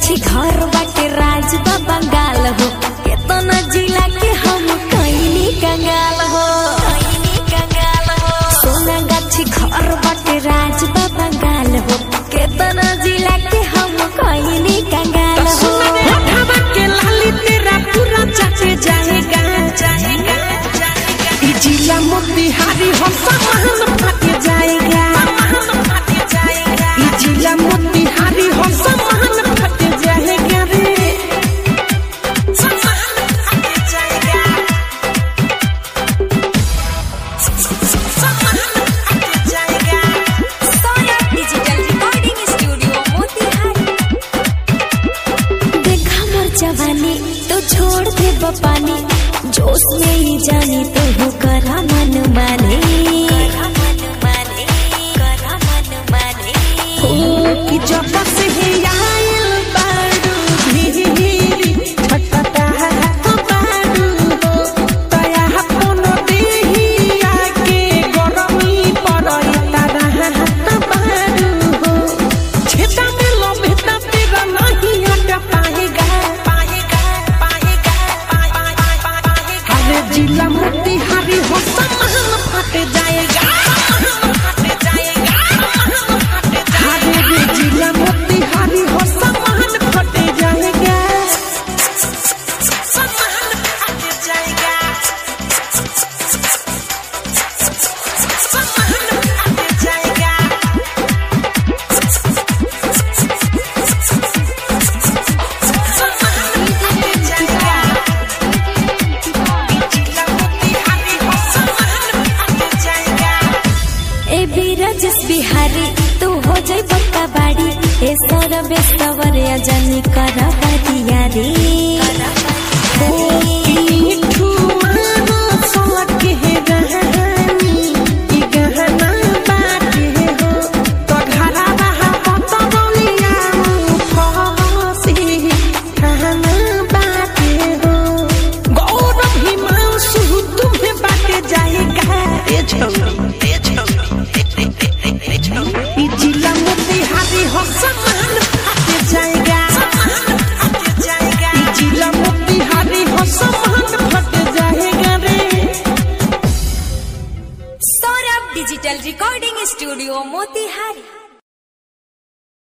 गाछी घर बाटे राज बा बंगाल हो केतना जिला के हम कईनी कंगाल हो कईनी कंगाल हो सोना गाछी घर बाटे राज बा बंगाल हो केतना जिला के हम कईनी कंगाल हो होठवा के लाली तेरा पूरा चाटे जाएगा जाएगा ई जिला मोतिहारी हम सामान फट जाएगा ई जिला मोतिहारी हम सामान फट जाएगा रे सामान फट जाएगा सामान फट जाएगा Sona digital recording studio Motihari देखा मोर जवानी तो छोड़ दे बपानी जोश में ही जानी तो हो करा मन माने करा मन माने करा मन माने ओ कि जब से ही आइल बारू धीरी छटपटा हाथ बारू हो तया कोनो देही आके गरमी पड़ई तारा हाथ बारू हो छेता में लभेता तेरा नहीं हट पाएगा पाएगा पाएगा पाएगा अरे जिला मोतिहारी हो सामान फट जाएगा फट जाएगा हरे रे जिला मोतिहारी हो सामान फट जाएगा सामान फट जाएगा सामान फट जाएगा सामान फट जाएगा जिला मोतिहारी हो सामान फट जाएगा ए बीरजस बिहारी तू हो जाई बक्का बाड़ी ए सौरभ सवर अजनी करा